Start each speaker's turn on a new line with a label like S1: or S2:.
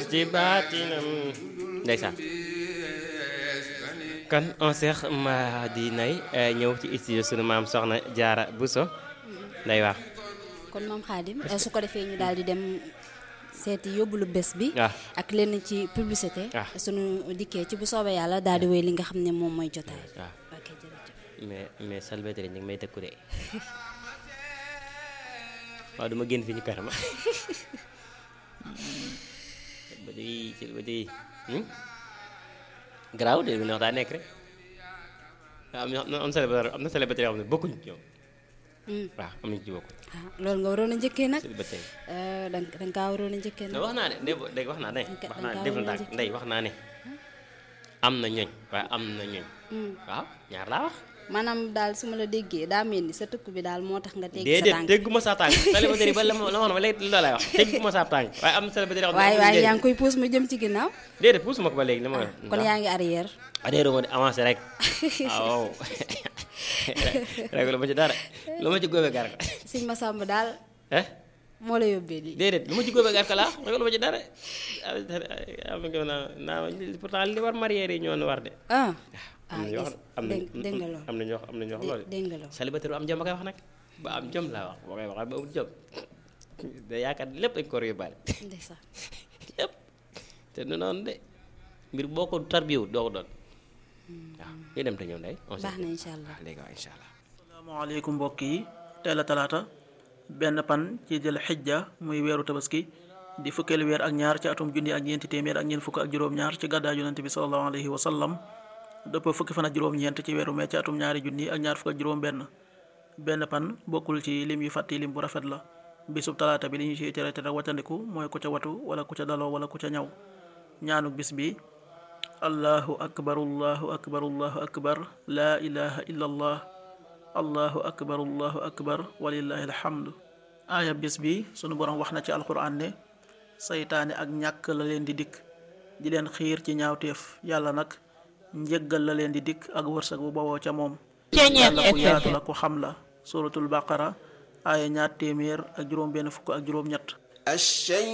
S1: ci baatinam ndeysaan kon on seex ma di nay ñëw ci studio sunu maam soxna jaara Buso nday wax
S2: kon moom xaadim su ko defee ñu daal di dem seeti yóbbulu bés bi
S1: waaw
S2: ak lenn ci publicité
S1: Ah.
S2: sunu dikkee ci bu soobee yàlla daal di wéy li nga xam ne moom mooy jotaay
S1: waaw
S2: ok jërëjëf
S1: mais mais salvatore ñu ngi may tëkku de waaw duma génn fi ñu kar ma ba di salvatore garaaw de bi neex daa nekk rek am na am célibataire am na célibataire yoo xam ne bokkuñu ci ñoom
S2: Hmm.
S1: waaw am nañu ci bokku
S2: ah loolu nga waroon a njëkkee nag
S1: célibataire
S2: Eh, da nga da nga kaa waroon a njëkkee
S1: ne
S2: nag
S1: wax naa ne ndey ndey wax naa ne
S2: Danga-
S1: wax naa ne
S2: danga
S1: deful
S2: waroon a
S1: ndànk ndey wax naa ne am na ñoñ waaye am na ñoñ
S2: Hmm.
S1: waaw ñaar laa wax
S2: maanaam daal su ma la déggee daa mel ni sa tëkk bi daal moo tax nga teggi sa
S1: déedéet
S2: tànk
S1: dégguma sa tànk célibataire yi ba la ma la ma wax ba léegi loolu laay wax dégguma sa tànk waaye am na célibataire yoo xam ne
S2: waaye
S1: amuñu
S2: waaye
S1: njëriñ.
S2: yaa ngi koy puus mu jëm ci ginnaaw
S1: déedéet puusuma ko ba léegi li ma
S2: kon yaa ngi arrière
S1: adhéré ma di avancé rek waaw rek lu ma ci dara lu ma ci góobee gar ka
S2: sëñ Massamba daal
S1: eh
S2: moo la yóbbee lii
S1: déedéet lu ma ci góobee gar ka laa rek lu ma ci dara am na naa naa pourtant li war marié yi ñoo war de
S2: ah
S1: am na ñoo xam am na
S2: dégg dégg nga loolu
S1: am na ñoo am na ñoo xam loolu
S2: dé- dégg nga loolu
S1: célibataire bu am jom ba koy wax nag ba am jom laa wax boo koy wax ba amul jom da yaakaar lépp dañ ko war a yóbbaale
S2: ndeysaan
S1: lépp te du noonu de mbir boo ko tarbiwut doo ko doon waaw ñu dem te ñëw ndey on
S2: baax na incha allah
S1: léegi waaw incha allah
S3: asalaamaaleykum mbokk yi tey la talaata benn pan ci jël xijja muy weeru tabaski di fukkeelu weer ak ñaar ci atum junni ak ñeenti téeméer ak ñeent fukk ak juróom-ñaar ci gàddaay yonente bi salallahu alayhi wa sallam dëpp fukki fan ak juróom-ñeent ci weeru mee ci atum ñaari junni ak ñaar fukk ak juróom-benn benn pan bokkul ci lim yu fàtti lim bu rafet la bisub talaata bi li ñu ciy tere tere waccandiku mooy ku ca watu wala ku ca daloo wala ku ca ñaw ñaanuk bis bi allahu akbar allahu akbar allahu akbar laa ilaha illa allah allahu akbar allahu akbar walillahi alhamdu aaya bis bi sunu borom wax na ci alquran ne saytaane ak ñàkk la leen di dikk di leen xiir ci ñaawteef yàlla nag njëggal la leen di dikk ak wërsëg bu bawoo ca moom yàlla ku yaatu la ku xam la suratul baqara aaya ñaar téeméer ak juróom benn fukk ak juróom ñett
S4: الشيطان